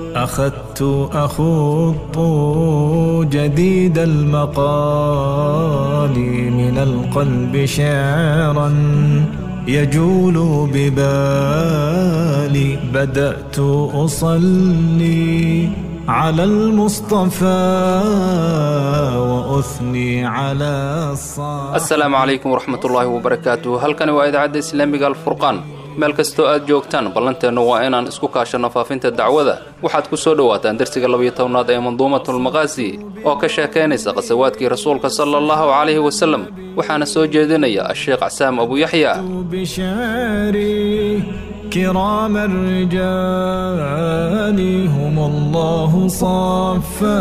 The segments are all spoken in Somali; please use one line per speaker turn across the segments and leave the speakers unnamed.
أخذت أخوض جديد المقال من القلب شعرا يجول ببالي بدأت أصلي على المصطفى وأثني على الصالح
asalaamu calaykum waraxmatullaahi wabarakaatu halkani waa idaacadda islaamiga alfurqaan meel kastoo aad joogtaan ballanteennu waa inaan isku kaashanno faafinta dacwada waxaad ku soo dhowaataan dersiga labiyo tobnaad ee manduumatulmaqaasi oo ka sheekaynaysa qasawaadkii rasuulka sala allahu calayhi wasalem waxaana soo jeedinaya asheekh casaam abu yaxya
بشعري كرام الرجال هم الله صفى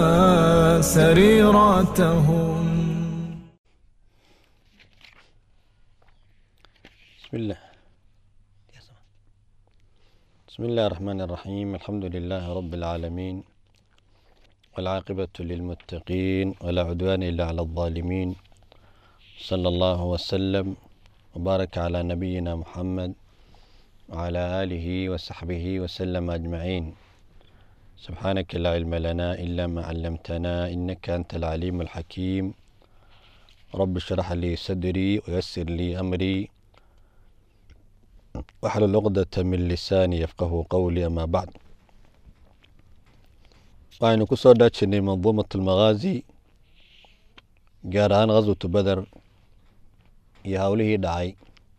سريرتهم
بسم الله بسم الله الرحمن الرحيم الحمد لله رب العالمين والعاقبة للمتقين ولا عدوان إلا على الظالمين صلى الله وسلم وبارك على نبينا محمد وعلى آله وصحبه وسلم أجمعين سبحانك لا علم لنا إلا ما علمتنا إنك أنت العليم الحكيم رب اشرح لي صدري ويسر لي أمري waxlul cuqdata min lisaani yafqahu qowli amaa bacd waxaynu ku soo dhaajinay manduumat almaqaazi gaar ahaan khaswatu beder iyo howlihii dhacay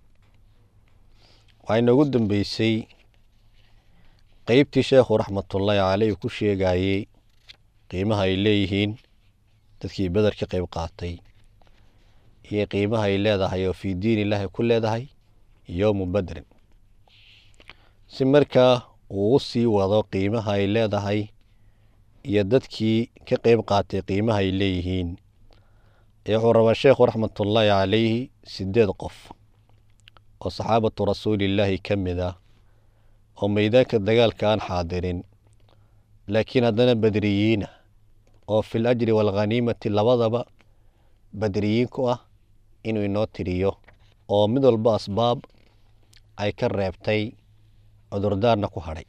waxay noogu dambeysay qeybtii sheekhu raxmatullaahi caleyh ku sheegayey qiimaha ay leeyihiin dadkii beder ka qeyb qaatay iyo qiimaha ay leedahay oo fii diin illaahi ku leedahay yowmu badrin si markaa uu u sii wado qiimaha ay leedahay iyo dadkii ka qeyb qaatay qiimaha ay leeyihiin ee wuxuu rabaa sheekhu raxmatullaahi calayhi sideed qof oo saxaabatu rasuulillaahi ka mid ah oo meydaanka dagaalka aan xaadirin laakiin haddana badriyiina oo fil ajri waalkhaniimati labadaba badriyiin ku ah inuu inoo tiriyo oo mid walba asbaab ay ka reebtay cudurdaarna ku hadhay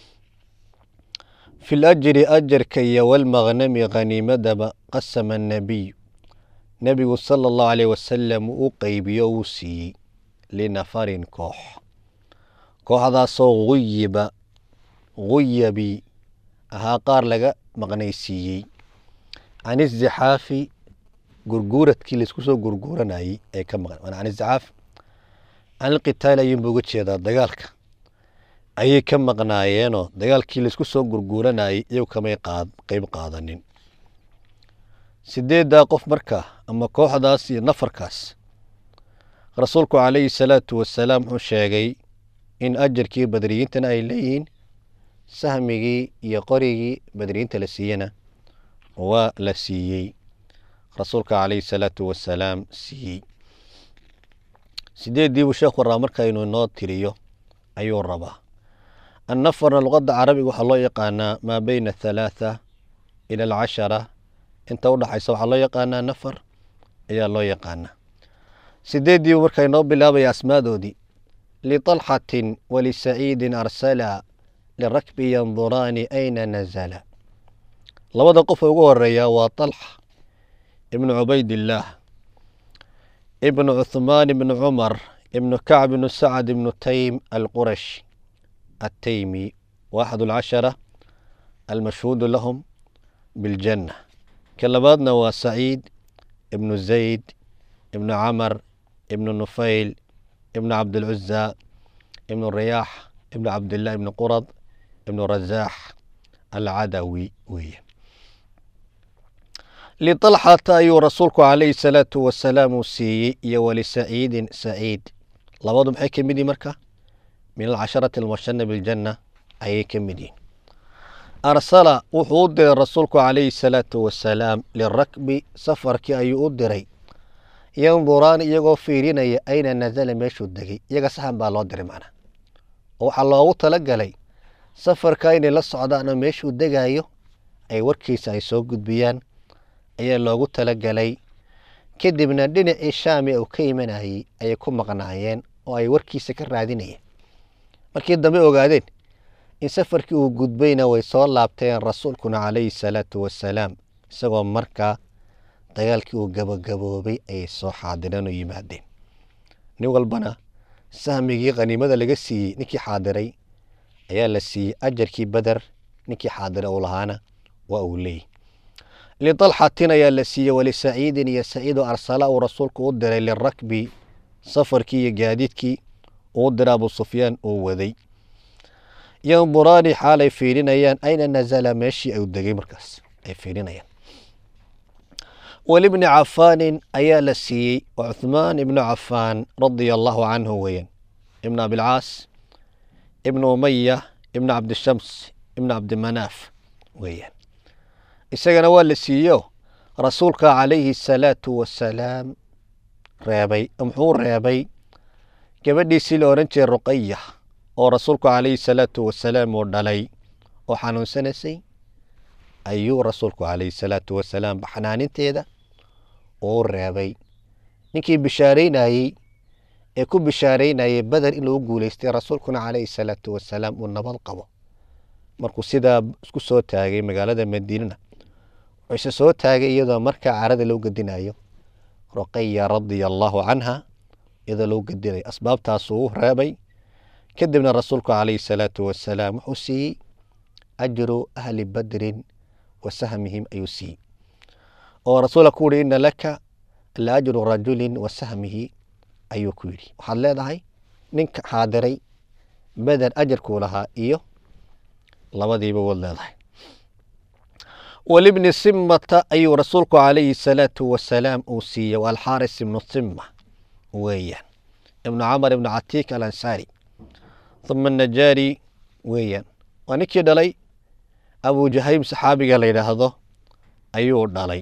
fil ajri ajarka iyo walmaqnami khaniimadaba qasama annabiyu nebigu sala allahu caleyh wasalam uu qeybiyo uu siiyey linafarin koox kooxdaasoo guyiba guyabi ahaa qaar laga maqnaysiiyey can izixaafi gurguuradkii laisku soo gurguuranayey ee ka maqan can izixaaf can ilqitaali ayuunba uga jeedaa dagaalka ayay ka maqnaayeenoo dagaalkii laisku soo gurguuranayey iyagu kamay qaad qeyb qaadanin sideeddaa qof markaa ama kooxdaas iyo nafarkaas rasuulku calayhi salaatu wasalaam wuxuu sheegay in ajarkii badriyiintana ay leeyihiin sahmigii iyo qorigii badriyiinta la siiyena waa la siiyey rasuulka calayhi salaatu wasalaam siiyey sideeddiibuu sheekhu rabaa marka inuu inoo tiriyo ayuu rabaa annafarna luqadda carabiga waxaa loo yaqaanaa maa beyna athalaatha ila alcashara inta udhaxaysa waxaa loo yaqaanaa nafar ayaa loo yaqaanaa sideeddiibuu marka inoo bilaabaya asmaadoodii liطalxatin walisaciidin arsala lirakbi yanduraani ayna nazala labada qof ugu horeeya waa طalxa ibnu cubaydillaah ibnu cuhmaan ibnu cumar ibnu kacb ibnu sacad ibnu taym alqurash attaymi waaxad alcashara almashhuudu lahum biاljanna ka labaadna waa saciid ibnu zayd ibnu camar ibnu nufayl ibnu cabdilcuza ibnu riyaax ibnu cabdillaah ibnu qurad ibnu razaax alcadawi weeye liطalxata ayuu rasuulku calayhi salaatu wasalaam uu siiyey iyo walisaciidin saciid labadu maxay ka mid yihin marka min alcasharati almubashana biljanna ayay ka mid yihin arsala wuxuu u diray rasuulku calayhi salaatu wasalaam lirakbi safarkii ayuu u diray yanduraan iyagoo fiirinaya ayna nazala meeshuu degay iyaga saxan baa loo diray macnaa oo waxaa loogu talagalay safarka inay la socdaan oo meeshuu degayo ay warkiisa ay soo gudbiyaan ayaa loogu talagalay kadibna dhinacii shaami uu ka imanayey ayay ku maqnaayeen oo ay warkiisa ka raadinayeen markii dambe ogaadeen in safarkii uu gudbayna way soo laabteen rasuulkuna calayhi salaatu wasalaam isagoo markaa dagaalkii uu gabagaboobay ayay soo xaadireen oo yimaadeen nin walbana sahmigii khaniimada laga siiyey ninkii xaadiray ayaa la siiyey ajarkii beder ninkii xaadira uu lahaana waa uu leeyahy litalxatin ayaa la siiyey walisaciidin iyo saciid oo arsala uu rasuulku u diray lirakbi safarkii iyo gaadiidkii uu diray abu sufyaan uu waday yanduraani xaalay fiirinayaan ayna nazala meeshii uu degay markaas ay fiirinayaan walibni cafaanin ayaa la siiyey oo cuhmaan ibnu cafaan radia allahu canhu weeyaan ibn abilcaas ibnu umaya ibnu cabdishams ibnu cabdimanaaf weeyaan isagana waa la siiyo rasuulka calayhi asalaatu wasalaam reebay muxuu reebay gabadhiisii la odhan jiray ruqaya oo rasuulku calayhi salaatu wasalaam uu dhalay oo xanuunsanaysay ayuu rasuulku calayhi salaatu wasalaam baxnaaninteeda uu reebay ninkii bishaaraynayey ee ku bishaaraynayay beder in lagu guuleystay rasuulkuna calayhi salaatu wasalaam uu nabad qabo markuu sidaa isku soo taagay magaalada madiinana wuxuu isa soo taagay iyadoo markaa carada loo gedinayo ruqaya radia allahu canha iyadoo loo gedinayo asbaabtaasuu u reebay kadibna rasuulku calayhi salaatu wasalaam wuxuu siiyey ajru ahli badrin wa sahmihim ayuu siiyey oo rasuulka ku yihi ina laka la ajru rajulin wa sahmihi ayuu ku yidhi waxaad leedahay ninka xaadiray beder ajarkuu lahaa iyo labadiiba waad leedahay walibni simata ayuu rasuulku calayhi salaatu wasalaam uu siiyey waa alxaaris ibnu sima weeyaan ibnu camar ibnu catiik alansaari uma najaari weeyaan waa ninkii dhalay abu jahayim saxaabiga la yidhaahdo ayuu dhalay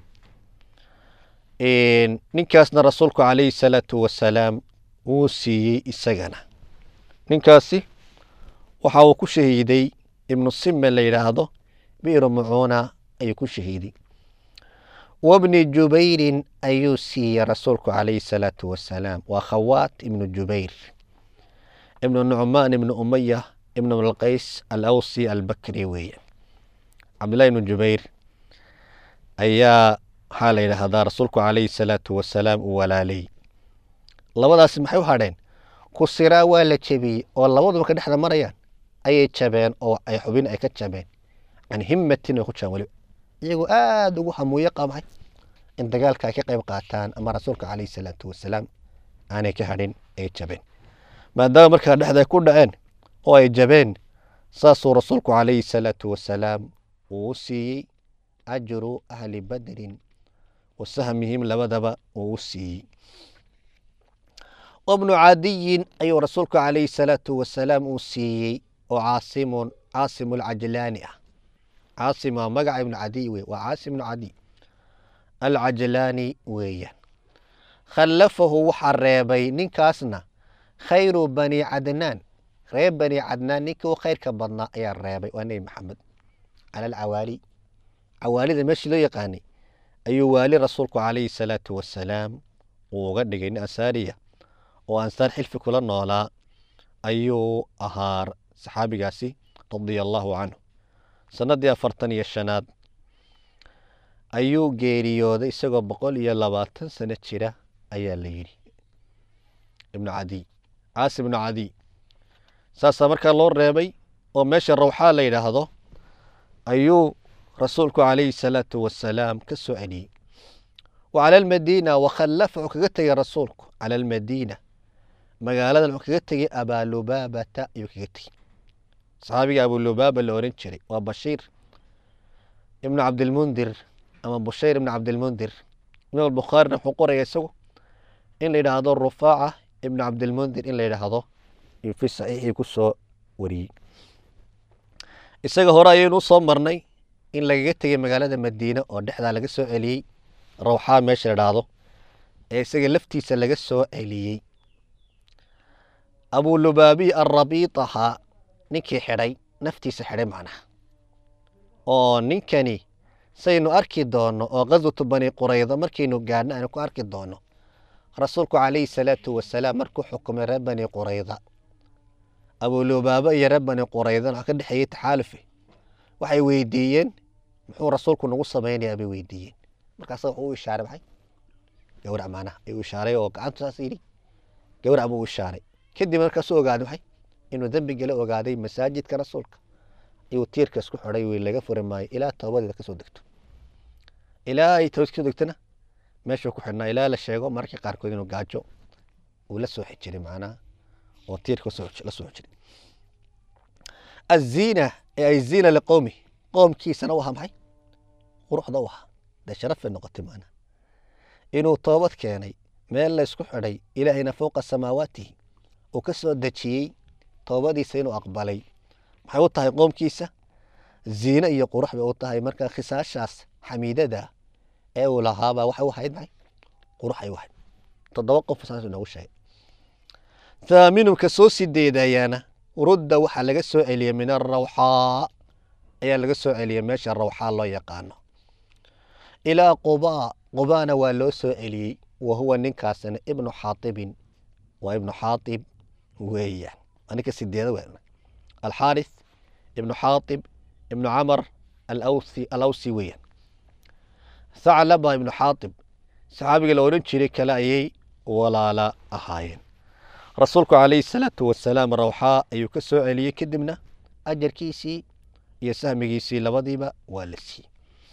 ninkaasna rasuulku calayhi salaatu wasalaam wuu siiyey isagana ninkaasi waxa uu ku shahiiday ibnu sime la yidhaahdo bi'ru mucuuna ayuu ku shahiiday wabni jubayrin ayuu siiyey rasuulku calayhi salaatu wasalaam waa khawaat ibnu jubayr ibnu nucmaan ibnu umaya ibnu alqays alawsi albakri weeye cabdillahi ibnu jubayr ayaa waxaa la yidhaahdaa rasuulku calayhi salaatu wasalaam uu walaalay labadaasi maxay u hadheen kusiraa waa la jebiyey oo labadu marka dhexda marayaan ayay jabeen oo ay xubin ay ka jabeen can himmatin way ku jabeen weliba iyagoo aada ugu hamuuyo qabay in dagaalka ay ka qayb qaataan ama rasuulka calayhi salaatu wasalaam aanay ka hadhin ay jabeen maadaama markaa dhexda ay ku dhaceen oo ay jabeen saasuu rasuulku calayhi salaatu wasalaam uu u siiyey ajru ahli badrin wa sahmihim labadaba uu u siiyey wabnu cadiyin ayuu rasuulku calayhi salaatu wasalaam uu siiyey oo caasimun caasimu alcajlaani ah caasim waa magaca ibnu cadiy wey waa caasim ibnu cadiy alcajlaani weeyaan khallafahu waxaa reebay ninkaasna khayru bani cadnaan reer bani cadnaan ninkii u khayrka badnaa ayaa reebay waa nebi maxamed cala alcawaali cawaalida meeshii loo yaqaanay ayuu waali rasuulku calayhi salaatu wasalaam uu uga dhigay nin ansaariya oo ansaar xilfi kula noolaa ayuu ahaa saxaabigaasi radia allaahu canhu sannaddii afartan iyo shanaad ayuu geeriyooday isagoo boqol iyo labaatan sano jira ayaa la yidhi ibnu cadiy caasi ibnu cadiy saasaa markaa loo reebay oo meesha rawxaa la yidhaahdo ayuu rasuulku calayhi salaatu wasalaam ka soo celiyey wa cala almadiina wakhallafa wuxuu kaga tegey rasuulku cala almadiina magaaladan wuxuu kaga tegey abaalubaabata ayuu kaga tegey saxaabiga abulubaaba la oran jiray waa bashiir ibnu cabdilmundir ama bushayr ibnu cabdilmundir imaam albukhaarina wuxuu qoraya isagu in la yidhaahdo rufaaca ibnu cabdilmundir in la yidhaahdo fi saxiixii ku soo wariyey isaga hore ayaynu usoo marnay in lagaga tegey magaalada madiine oo dhexdaa laga soo celiyey rawxaa meesha la dhaahdo ee isaga laftiisa laga soo celiyey abulubaabiy alrabiit ahaa ninkii xidhay naftiisa xidhay macnaha oo ninkani saynu arki doonno oo qaswatu bani quraydo markaynu gaadhno aynu ku arki doonno rasuulku calayhi salaatu wasalaam markuu xukumay reer bani qurayda abulubaaba iyo reer bani quraydan waxa ka dhexeeyey taxaalufe waxay weydiiyeen muxuu rasuulku nagu samaynayaa bay weydiiyeen markaasa wuxuu u ishaaray maxay gawrac maanaha ayuu ishaaray oo gacantu saas yidhi gawrac buu u ishaaray kadib markaasuu ogaaday maxay inuu dembigala ogaaday masaajidka rasuulka ayuu tiirka isku xidhay wey laga furi maayo ilaa toobadeeda kasoo degto ilaa ay toobad kasoo degtona meeshuu ku xidhnaa ilaa la sheego mararka qaarkood inuu gaajo uu la soo xijiray macnaha oo tiirka la soo xijiray aziina ee ay ziina liqowmi qoomkiisana u ahaa maxay quruxda u ahaa dee sharafay noqotay macnaha inuu toobad keenay meel la isku xidhay ilaahayna fowqa samaawaatihi uu ka soo dejiyey toobadiisa inuu aqbalay maxay u tahay qoomkiisa ziine iyo qurux bay u tahay marka khisaashaas xamiidada ee uu lahaabaa waxay u ahayd maxay qurux ay u ahayd toddoba qof saasuu inoogu sheegay thaaminumka soo sideedayaana rudda waxaa laga soo celiyey min arawxaa ayaa laga soo celiyey meesha rawxaa loo yaqaano ilaa qubaa qubaana waa loo soo celiyey wa huwa ninkaasna ibnu xaatibin waa ibnu xaatib weeyaan waa ninka sideeda we alxaaris ibnu xaatib ibnu camar alawsi alawsi weeyaan thaclaba ibnu xaatib saxaabiga la odhan jiray kale ayay walaala ahaayeen rasuulku calayhi salaatu wasalaam rawxaa ayuu ka soo celiyey kadibna ajarkiisii iyo sahmigiisii labadiiba waa la siiyey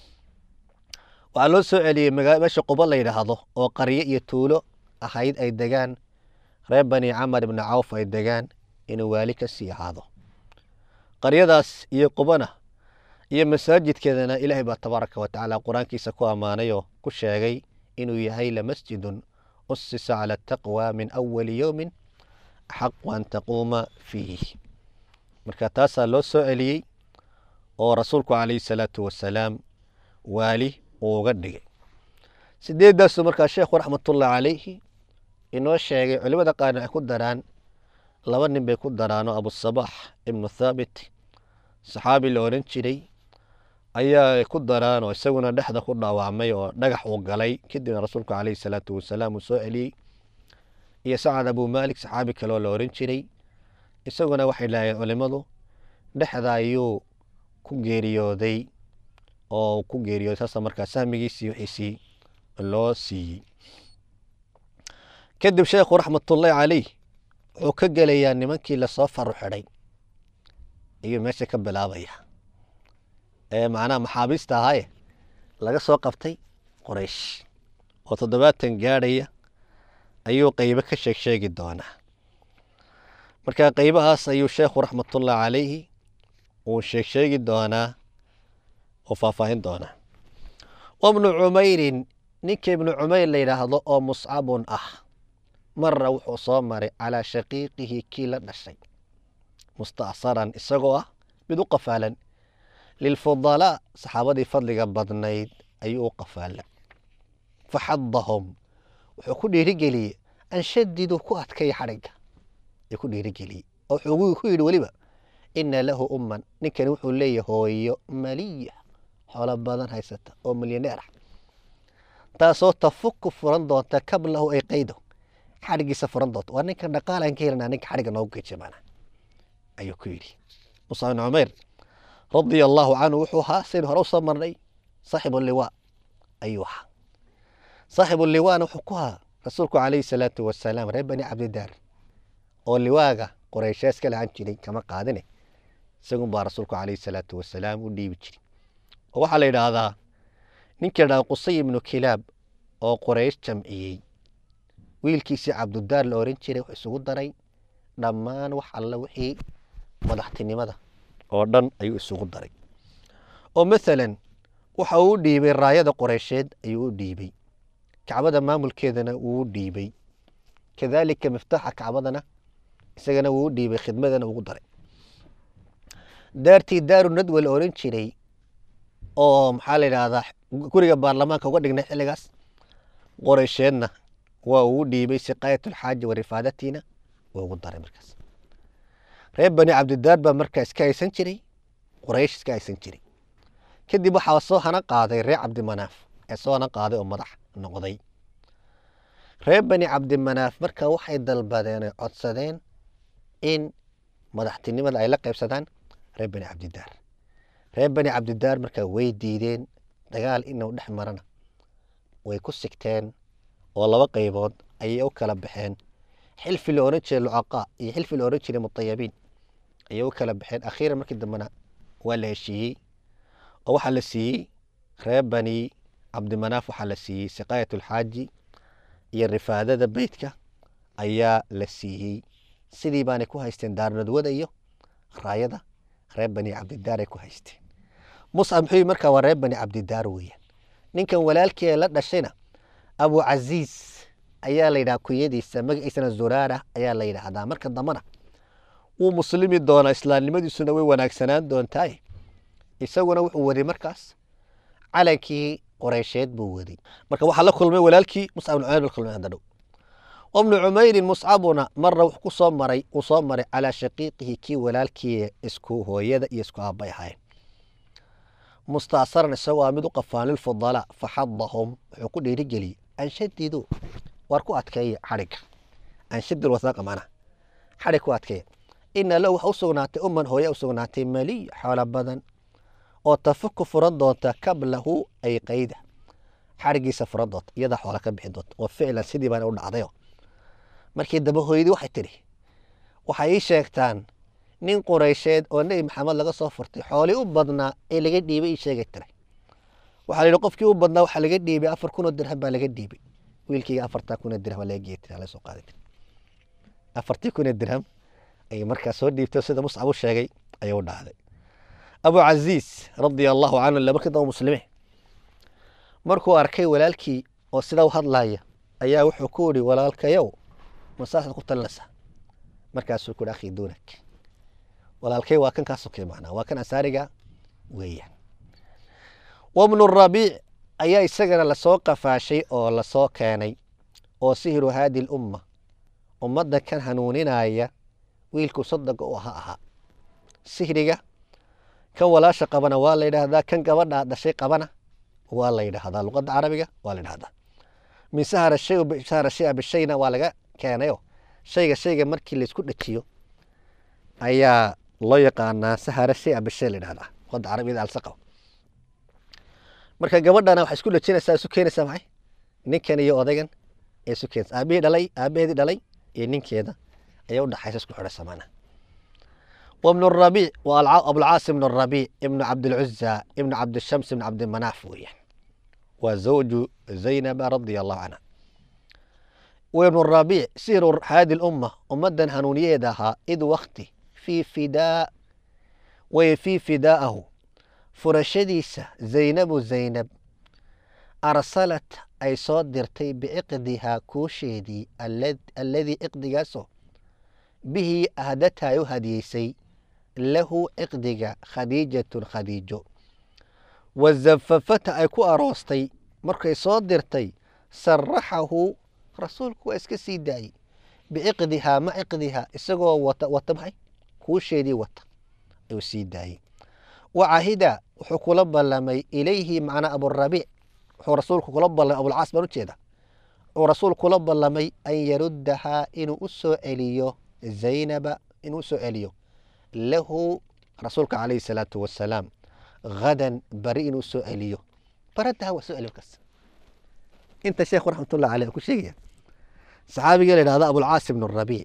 waxaa loo soo celiyey magaa meesha quba la yidhaahdo oo qaryo iyo tuulo ahayd ay degaan reer bani camar ibni cawf ay degaan inuu waali ka sii ahaado qaryadaas iyo qubana iyo masaajidkeedana ilaahay baa tabaaraka wa tacaala qur-aankiisa ku ammaanay oo ku sheegay inuu yahay lamasjidun usisa cala ataqwa min awali yowmin axaqu an taquuma fiih marka taasaa loo soo celiyey oo rasuulku calayhi salaatu wasalaam waali uu uga dhigay sideeddaasuu markaa sheekhu raxmatullahi calayhi inoo sheegay culimada qaarna ay ku daraan laba nin bay ku daraanoo abusabaax ibnu thaabit saxaabi la odhan jiray ayaa ku daraan oo isaguna dhexda ku dhaawacmay oo dhagax uu galay kadibna rasuulku calayhi salaatu wasalaam uu soo celiyey iyo sacad abu maalik saxaabi kaleoo la odhan jiray isaguna waxay lahaayeen culimmadu dhexda ayuu ku geeriyooday oo ku geeriyooday saasa markaa sahmigiisii wixiisii loo siiyey kadib sheekhu raxmatullaahi calayh wuxuu ka gelayaa nimankii lasoo faru xidhay ayuu meesha ka bilaabaya ee macnaha maxaabiista ahaaye laga soo qabtay qoraysh oo toddobaatan gaadhaya ayuu qeybo ka sheeg sheegi doonaa marka qeybahaas ayuu sheekhu raxmatullahi calayhi uu sheeg sheegi doonaa oo faahfaahin doonaa wabnu cumeyrin ninka ibnu cumeyr la yidhaahdo oo muscabun ah mara wuxuu soo maray calaa shaqiiqihi kii la dhashay mustacsaran isagoo ah mid u qafaalan lilfudalaa saxaabadii fadliga badnayd ayuu u qafaala faxadahum wuxuu ku dhiirigeliyey an shadiduu ku adkaya xadhigga ayuu ku dhiirigeliyey oo wuxuu ku yidhi weliba ina lahu umman ninkani wuxuu leeyahay hooyo maliya xoolo badan haysata oo milyaneer ah taasoo tafuku furan doonta kablahu ay qaydo xadhiggiisa furan doonta waa ninkan dhaqaalaan ka helanaa ninka xadhigga noogu geejiya maanaa ayuu ku yidhi musa bin cumayr radia allaahu canhu wuxuu ahaa saynu hore usoo marnay saaxibu liwaa ayuu ahaa saaxibu liwaana wuxuu ku ahaa rasuulku calayhi salaatu wasalaam reer bani cabdidaar oo liwaaga qoreyshees ka lahan jiray kama qaadine isagun baa rasuulku calayhi salaatu wasalaam u dhiibi jiray oo waxaa la yidhaahdaa ninkii ladhaha qusay ibnu kilaab oo qoreysh jamciyey wiilkiisii cabdudaar la oran jiray wuxuu isugu daray dhammaan wax alla wixii madaxtinimada oo dhan ayuu isugu daray oo maalan waxa uu u dhiibay raayada qoreysheed ayuu u dhiibay kacbada maamulkeedana wuu u dhiibay kadaalika miftaaxa kacbadana isagana wuu u dhiibay khidmadana ugu daray daartii daaru nadwa la oran jiray oo maxaa la yidhaahdaa guriga baarlamaanka uga dhignay xilligaas qoreysheedna waa uu u dhiibay siqaayatulxaaji wa rifaadatiina waa ugu daray markaas reer bani cabdidaar baa markaa iska haysan jiray qoraysh iska haysan jiray kadib waxaa soo hana qaaday reer cabdimanaaf ee soo hana qaaday oo madax noqday reer bani cabdimanaaf markaa waxay dalbadeen oy codsadeen in madaxtinimada ay la qaybsadaan reer bani cabdidaar reer bani cabdidaar markaa way diideen dagaal inuu dhex marana way ku sigteen oo laba qaybood ayay u kala baxeen xilfi la oran jiray lucaqaa iyo xilfi la oran jiray mutayabiin ayay u kala baxeen akhiiran markii dambena waa la heshiiyey oo waxaa la siiyey reer bani cabdimanaaf waxaa la siiyey siqaayat ulxaaji iyo rifaadada beytka ayaa la siiyey sidii baanay ku haysteen daarnadwada iyo raayada reer bani cabdidaar ay ku haysteen muscab muxuu yii markaa waa reer bani cabdidaar weeyaan ninkan walaalkii ee la dhashayna abu casiis ayaa la yidhaha kunyadiisa magaciisana zuraara ayaa la yidhaahdaa marka dambena wuu muslimi doonaa islaamnimadiisuna way wanaagsanaan doontaaye isaguna wuxuu wari markaas calankii qoreysheed buu wari marka waxaa la kulmay walaalkii muscab ibn cumayr la kulmay hadda dhow wabnu cumeyrin muscabuna marna wuxuu ku soo maray uu soo maray calaa shaqiiqihi kii walaalkii isku hooyada iyo isku aabbay ahayn mustaasaran isagoo ah mid u qafaan lilfudalaa faxadahum wuxuu ku dhiirigeliyey anshadidu waar ku adkeeya xadhigga anshadil wasaaqa macnaha xadhig ku adkeeya ina lahu waxa u sugnaatay umman hooya u sugnaatay maliy xoolo badan oo tafuku furan doonta kablahu ay qayda xadhiggiisa furan doonta iyadaa xoola ka bixi doonta oo ficlan sidii baana u dhacdayo markii dambe hooyadii waxay tidhi waxay ii sheegtaan nin qureysheed oo nebi maxamed laga soo furtay xoolii u badnaa ee laga dhiibay ii sheegay tiray waxaa la yidhi qofkii u badnaa waxaa laga dhiibay afar kun oo dirham baa laga dhiibay wiilkayga afartaa kun oo dirham baa laga geeyay tiri hala soo qaaday tiri afartii kun oo dirham ayay markaa soo dhiibtay sida muscab u sheegay ayay u dhacday abu casiis radia allahu canhu ila markii damba muslime markuu arkay walaalkii oo sidaa u hadlaaya ayaa wuxuu ku yidhi walaalkayow masaasaad ku talinaysaa markaasuu ku yidhi akhi duunak walaalkay waa kan kaa sokay macnaa waa kan asaariga weeyaan wabnu rabiic ayaa isagana lasoo qafaashay oo lasoo keenay oo sihiru haadi lumma ummadda kan hanuuninaya wiilku sadaga u aha ahaa sihriga kan walaasha qabana waa la yidhaahdaa kan gabadha dhashay qabana waa la yidhaahdaa luqadda carabiga waa la yidhahdaa min sahara shay sahara shaya bishayna waa laga keenayo shayga shayga markii laysku dhajiyo ayaa loo yaqaanaa sahara shaya bishay la yidhahdaa luqadda carabiyada alsaqab marka gabadhana waxay isku dhajinaysaa isu keenaysaa maxay ninkan iyo odaygan ee isu keenaysa aabihii dhalay aabaheedii dhalay iyo ninkeeda ayaa udhaxaysa isku xidhaysa macnaha وابن الربيع وأبو العاص بن الربيع ابن عبد العزى ابن عبد الشمس بن عبد المناف ويان وزوج زينب رضي الله عنها وابن الربيع سير هذه الأمة أمدا هنونية دها إذ وقتي في فداء وفي فداءه فرشديسة زينب زينب أرسلت أي صدرتي بعقدها كوشيدي الذي إقدقاسه به أهدتها يهديسي له إقدق خديجة خديجة وزففتها أي كو أروستي مركي صدرتي سرحه رسولك وإسك سيداي بعقدها ما عقدها إسقوا وتبعي كوشيدي وط أو سيداي وعهد وحكو لمي إليه معنا أبو الربيع وحو رسولك لبا أبو العاص بنو جيدا ورسولك لمي أن يردها إنو أسو إليو zaynaba inuu soo celiyo lahu rasuulka calayhi salaatu wasalaam hadan bari inuu soo celiyo baradaha waa soo celiyo kas inta sheekhu raxmatullah caleyh ku sheegaya saxaabiga la yidhahda abulcaas ibn rabiic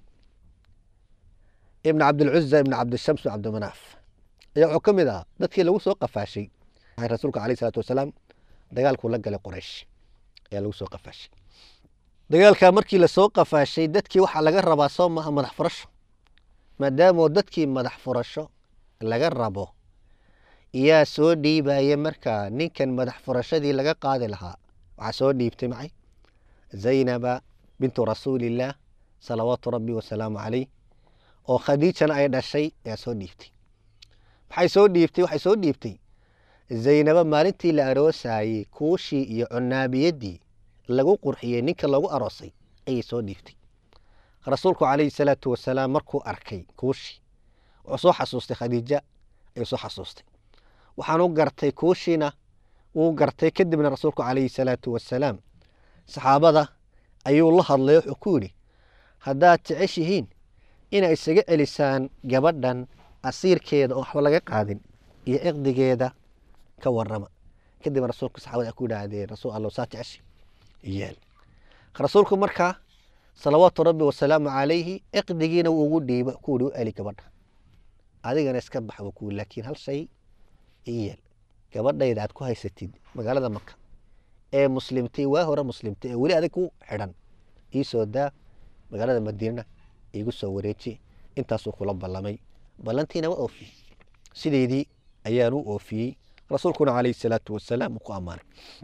ibn cabdilcuza ibn cabdishams ibn cabdimanaaf ayaa wuxuu ka mid ahaa dadkii lagu soo qafaashay rasuulka calayhi salaatu wasalaam dagaalkuu la galay qoraysh ayaa lagu soo qafaashay dagaalkaa markii lasoo qafaashay dadkii waxaa laga rabaa soo maaha madax furasho maadaamoo dadkii madax furasho laga rabo yaa soo dhiibaya markaa ninkan madax furashadii laga qaadi lahaa waxaa soo dhiibtay macay zaynaba bintu rasuulillaah salawaatu rabbi wasalaamu caleyh oo khadiijana ay dhashay ayaa soo dhiibtay maxay soo dhiibtay waxay soo dhiibtay zaynaba maalintii la aroosayey kuushii iyo cunaabiyadii lagu qurxiyey ninka lagu aroosay ayay soo dhiibtay rasuulku calayhi salaatu wasalaam markuu arkay kuushii wuxuu soo xasuustay khadiija ayuu soo xasuustay waxaanu gartay kuushiina wuu gartay kadibna rasuulku calayhi salaatu wasalaam saxaabada ayuu la hadlay wuxuu ku yidhi haddaad jeceshihiin inay isaga celisaan gabadhan asiirkeeda oo waxba laga qaadin iyo ciqdigeeda ka warama kadib rasuulka saxaabada ku yidhaahdeen rasuul allow saa jeceshi yeel rasuulku markaa salawaatu rabbi wasalaamu calayhi ciqdigiina wuu ugu dhiiba kuwii u celi gabadha adigana iska bax buu kuwi laakiin hal shay iyeel gabadhayda aad ku haysatid magaalada maka ee muslimtay waa hore muslimtay ee weli adig ku xidhan iisoo daa magaalada madiinana iigu soo wareeji intaasuu kula ballamay ballantiina waa oofiyey sideedii ayaan u oofiyey rasuulkuna calayhi salaatu wasalaam uu ku ammaanay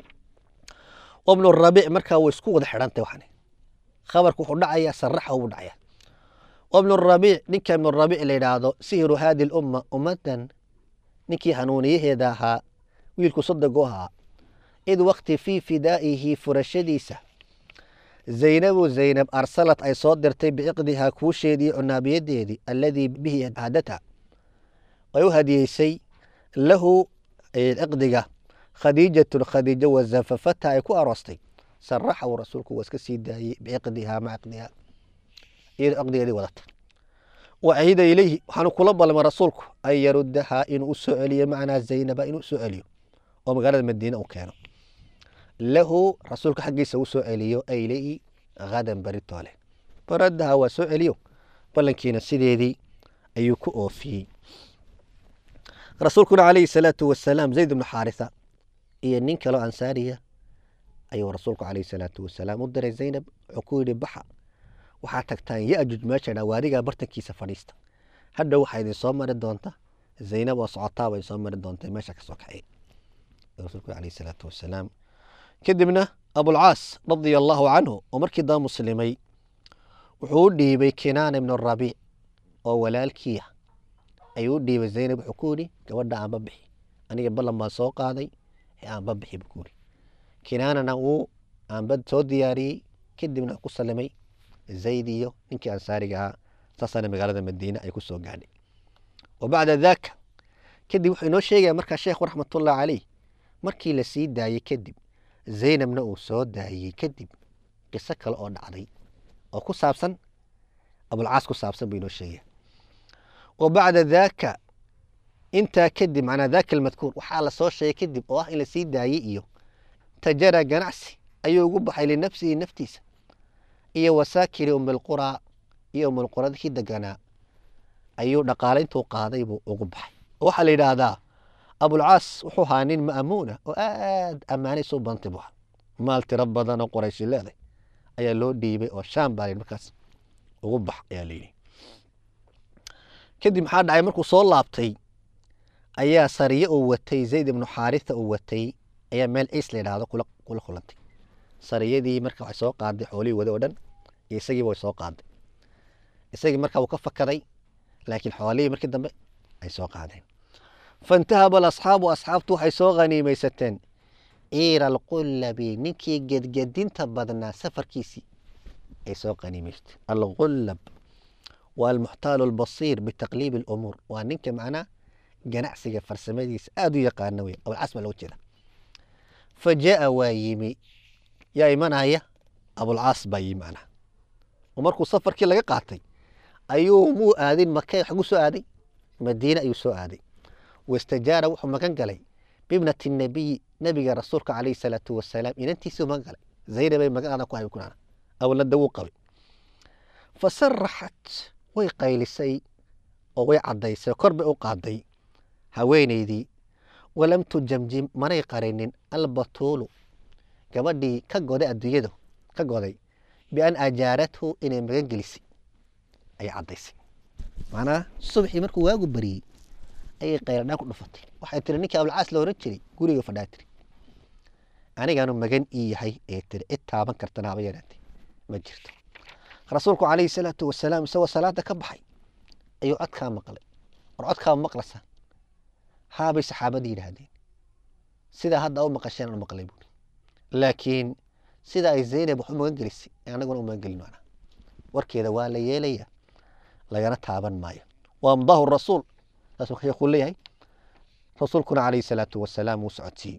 wabnu rabiic markaa way isku wada xidhantay waxani khabarku wuxuu dhacayaa saraxa ubu dhacaya wabnu rabiic ninka ibnu rabiic la yidhaahdo sihiru haadi lumma ummaddan ninkii hanuuniyaheeda ahaa wiilku sodogo ahaa id wakti fii fidaa'ihi furashadiisa zaynabu zaynab arsalad ay soo dirtay biciqdihaa kuusheedii cunaabiyadeedii alladii bihi hadata ay u hadiyeysay lahu ciqdiga khadiijatun khadiijo wazafafata ay ku aroostay saraxa uu rasuulku waa iska sii daayey biciqdihaa maca ciqdihaa iyadoo ciqdigeedii wadata wacida ilayhi waxaanu kula balmay rasuulku an yarudahaa inuu u soo celiyo macnaa zaynaba inuu soo celiyo oo magaalada madiine u keeno lahu rasuulka xaggiisa u soo celiyo ayleyi hadan baritoole baradaha waa soo celiyo ballankiina sideedii ayuu ku oofiyey rasuulkuna calayhi salaatu wasalaam zayd ibnu xaarisa iyo nin kaloo ansaariya ayuu rasuulku calayhi salaatu wasalaam u diray zaynab wuxuu ku yidhi baxa waxaa tagtaan yajuj meesha dhaa waadigaa bartankiisa fadhiista hadhow waxaa idin soo mari doonta zaynab oo socotaaba idin soo mari doonta meesha kasoo kacay rasuulku calayhi salaatu wasalaam kadibna abulcaas radia allaahu canhu oo markii daba muslimay wuxuu u dhiibay kinaana ibnu rabiic oo walaalkiia ayuu u dhiibay zaynab wuxuu ku yidhi gabadha aanba bixi aniga ballan baan soo qaaday ee aanba bixi buu ku yidhi kinaanana wuu aanba soo diyaariyey kadibna ku salimay zayd iyo ninkii ansaariga ahaa saasaana magaalada madiine ay ku soo gaadhay wa bacda daaka kadib wuxuu inoo sheegaya markaa sheekhu raxmatullahi caleyh markii la sii daayey kadib zaynabna uu soo daayey kadib qiso kale oo dhacday oo ku saabsan abulcaas ku saabsan buu inoo sheegaya wa bacda daaka intaa kadib macnaa daaka almadkuur waxaa la soo sheegay kadib oo ah in la sii daayey iyo tajara ganacsi ayuu ugu baxay linafsihi naftiisa iyo wasaakiri umilquraa iyo umilquradkii deganaa ayuu dhaqaale intuu qaaday buu ugu baxay oo waxaa la yidhaahdaa abulcaas wuxuu ahaa nin ma'muuna oo aad ammaanaysa u bantay bu maal tiro badan oo qorayshi leeday ayaa loo dhiibay oo shaam baa layidhi markaas ugu bax ayaa layidhi kadib maxaa dhacay markuu soo laabtay ayaa sariye uu watay zayd ibnu xaaritha uu watay ayaa meel ciis la yidhaahdo kula kula kulantay sariyadii marka waxay soo qaaday xoolihii wada oo dhan iyo isagiiba way soo qaaday isagii marka wuu ka fakaday laakiin xoolihii markii dambe ay soo qaadeen faintahaba alasxaabu asxaabtu waxay soo khaniimaysateen ciira alqullabi ninkii gedgedinta badnaa safarkiisii ay soo khaniimaysteen alqullab waa almuxtaalu albasiir bitaqliibi alumuur waa ninka macnaa ganacsiga farsamadiisa aada u yaqaana wey abulcas baa loo jeeda fa jaa waa yimi yaa imanaya abulcaas baa yimi macnaha oo markuu safarkii laga qaatay ayuu muu aadin maka xagu soo aaday madiine ayuu soo aaday wastajaara wuxuu magan galay bibnati nabiyi nabiga rasuulka calayhi salaatu wasalaam inantiisuu magan galay zaynabay magacada ku hay kunana awlada wuu qabay fasaraxat way qaylisay oo way caddaysay oo kor bay u qaaday haweenaydii walam tujamjim manay qarinin albatuulu gabadhii ka goday adduunyada ka goday bian ajaarathu inay magan gelisay ayay caddaysay macnaha subaxii markuu waagu bariyey ayay qayladhaan ku dhufatay waxay tiri ninkii abulcaas la oran jiray guriga fadhaa tiri anigaanu magan ii yahay ee tiri cid taaban kartana haba yaraatee ma jirto rasuulku calayhi salaatu wasalaam isagoo salaada ka baxay ayuu codkaa maqlay war codkaa maqlasa haabay saxaabadii yidhaahdeen sidaa hadda u maqasheen aan maqlay buuri laakiin sida ay zaynab wax u magan gelisay anaguna u magan gelin maanaa warkeeda waa la yeelaya lagana taaban maayo waa amdaahu rasuul saasuu sheekuu leeyahay rasuulkuna calayhi salaatu wasalaam wuu socodsiiyey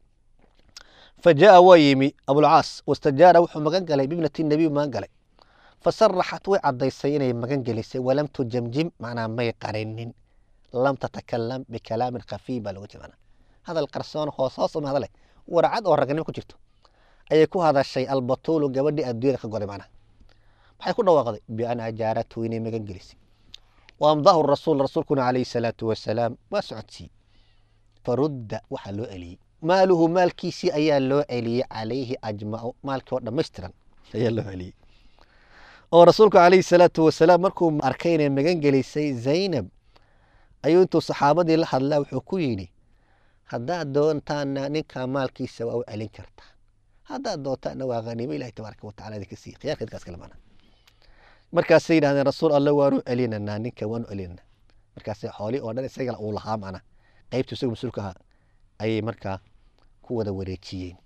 fa jaa waa yimi abulcaas wastajaara wuxuu magan galay bibnati nabiy magan galay fasaraxat way caddaysay inay magan gelisay walam tujamjim macnaa may qarinin lam tatakalam bikalaamin khafiy baa loga jeeda hadal qarsoon hoos hoos uma hadale warcad oo ragnimo ku jirto ayay ku hadashay albatuulu gabadhii adduunyada ka goday macnaha maxay ku dhawaaqday bian ajaaratu inay magan gelisay waamdahu rasuul rasuulkuna calayhi salaatu wasalaam waa socodsiiyey farudda waxaa loo celiyey maaluhu maalkiisii ayaa loo celiyey calayhi ajmacu maalkii oo dhammaystiran ayaa loo celiyey oo rasuulku calayhi salaatu wasalaam markuu arkay inay magan gelisay zaynab ayuu intuu saxaabadii la hadlaa wuxuu ku yidhi haddaad doontaana ninkaa maalkiisa waa u celin kartaa haddaad doontaana waa haniimo ilahi tabaaraka watacala idinka siiye khiyaarkeedkaas kale maana markaasay yidhahdeen rasuul alle waanu celinanaa ninka waanu celinanaa markaasay xoolii oo dhan isagala uu lahaa macna qaybtu isagu mas-uulka ahaa ayay markaa ku wada wareejiyeen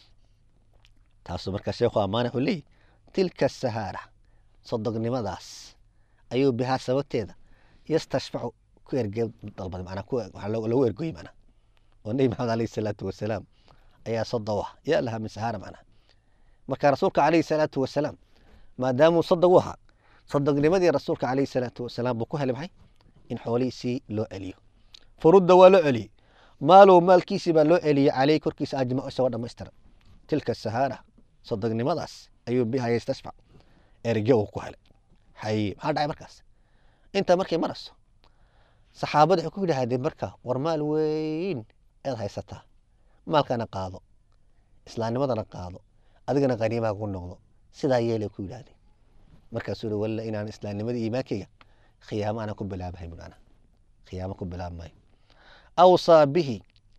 taasuu markaa sheekhu ammaane wuxuu leeyahy tilka sahaara sodognimadaas ayuu bihaa sababteeda yastashfacu ku erge dalbaday macnaa ku waxaa loo- lagu ergoyey macnaa oo nebi maxamed alayhi salaatu wasalaam ayaa sodow ah yaa lahaa min sahaara macnaa marka rasuulka calayhi salaatu wasalaam maadaamuu sodog u ahaa sodognimadii rasuulka calayhi salaatu wasalaam buu ku helay maxay in xoolihiisii loo celiyo furudda waa loo celiyey maalow maalkiisii baa loo celiyey caleyh korkiisa ajmaco isagoo dhammaystiran tilka sahaara sodognimadaas ayuu biha yastashfac erge uu ku helay haye maxaa dhacay markaas intaa markay marayso saxaabada waxay ku yidhaahdeen marka war maal weyn eed haysataa maalkana qaado islaamnimadana qaado adigana khaniimaa ku noqdo sidaa yeelay ku yidhaahdeen markaasuu yihi walla inaan islaamnimada iimaankayga khiyaamo aanan ku bilaabahay bui ana khiyaamo ku bilaabmayo awsaa bihi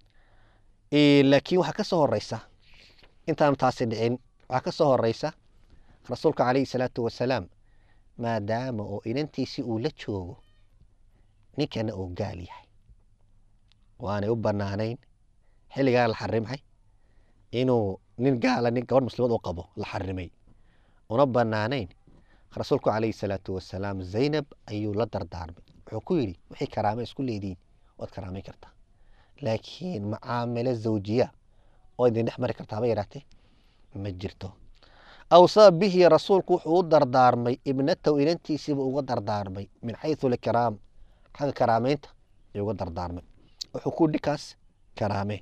Eh, laakiin waxaa ka soo horeysa intaan taasi dhicin waxaa ka soo horeysa rasuulka calayhi salaatu wasalaam maadaama oo inantiisii uu la joogo ninkana uu gaal yahay waanay u banaanayn xilligaa la xarimay inuu nin gaala nin gabadh muslimad u qabo la xarimay una banaanayn rasuulku calayhi salaatu wasalaam zaynab ayuu la dardaarmay wuxuu ku yidhi wixii karaame isku leediin waad karaamayn kartaa laakiin macaamilo zawjiya oo idin dhex mari kartaa ba yaraatee ma jirto awsaa bihi rasuulku wuxuu u dardaarmay ibnatahu inantiisiiba uga dardaarmay min xaysu likiraam xagga karaameynta ayuu uga dardaarmay wuxuu ku dhikaas karaamee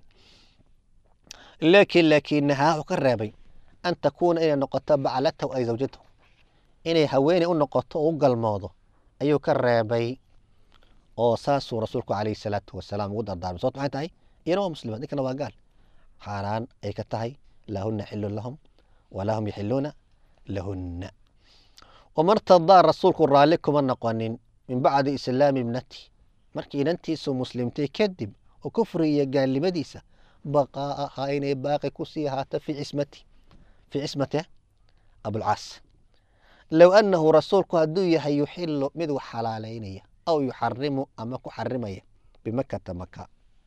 laakiin laakinahaa wuxuu ka reebay an takuuna inay noqoto baclatahu ay zawjatahu inay haweeney u noqoto oo u galmoodo ayuu ka reebay oo saasuu rasuulku calayhi salaatu wasalaam ugu dardaarmay sababto maxay tahay iyana waa muslimaad ninkana waa gaal xaaraan ay ka tahay lahuna xilun lahum walaa hum yaxiluuna lahunna wamartadaa rasuulku raalli kuma noqonin min bacdi islaami ibnati markii inantiisu muslimtay kadib oo kufri iyo gaalnimadiisa baqaa'ahaa inay baaqi kusii ahaato fii cismati fii cismati abulcaas low annahu rasuulku hadduu yahay yuxilu mid wax xalaaleynaya aw yuxarimu ama ku xarimaya bimakata maka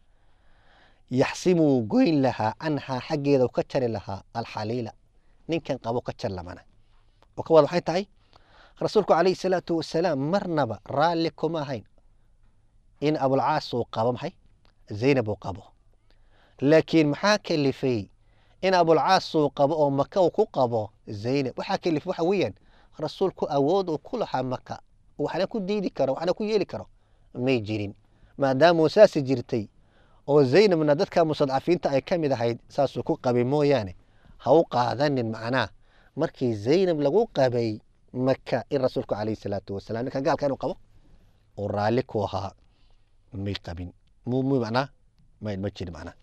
yaxsimuu goyn lahaa canhaa xaggeeda ka jari lahaa alxaliila ninkan qabo ka jar lamana oo ka wada waxay tahay rasuulku calayhi salaatu wasalaam marnaba raalli kuma ahayn in abulcaas uu qabo maxay zaynab uu qabo laakiin maxaa kalifay in abulcaas uu qabo oo maka uu ku qabo zaynab waxaa kalifay waxa weeyaan rasuulku awood uu ku lahaa maka waxna ku diidi karo waxna ku yeeli karo may jirin maadaamuu saasi jirtay oo zaynabna dadka mustadcafiinta ay ka mid ahayd saasuu ku qabay mooyaane ha u qaadanin macnaa markii zaynab lagu qabay maka in rasuulku calayhi salaatu wasalaam ninka gaalka inuu qabo uu raalli ku ahaa may qabin mu mu macnaa may ma jirin macnaa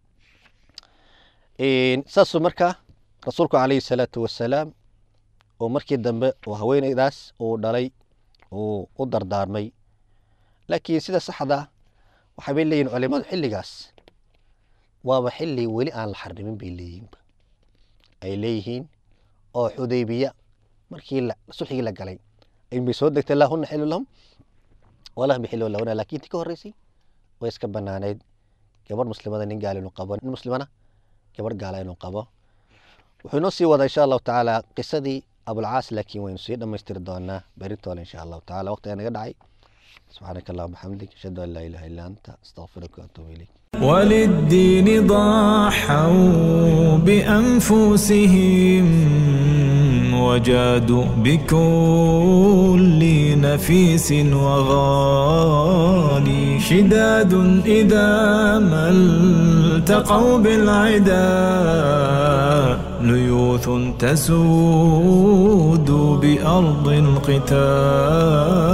saasuu markaa rasuulku calayhi salaatu wasalaam oo markii dambe oo haweeneydaas uu dhalay uu u dardaarmay laakiin sida saxda waxay bay leeyihin culimadu xilligaas waaba xilli weli aan la xarimin bay leeyihinba ay leeyihiin oo xudaybiya markii sulxigii la galay bay soo degtay laahuna xilu lahum walahum yaxilu lahuna laakiin tii ka horreysay way iska banaaneyd gabadh muslimada nin gaal inuu qabo nin muslimana gabadh gaala inuu qabo wuxuu inoo sii wadaa insha allahu tacaala qisadii abulcaas laakiin waynu sii dhammaystiri doonaa beritoole insha allahu tacala waqtiga naga dhacay سبحانك اللهم وبحمدك أشهد أن لا إله إلا أنت أستغفرك وأتوب إليك
وللدين ضحوا بأنفسهم وجادوا بكل نفيس وغالي شداد إذا ما التقوا بالعدا ليوث تسود بأرض القتال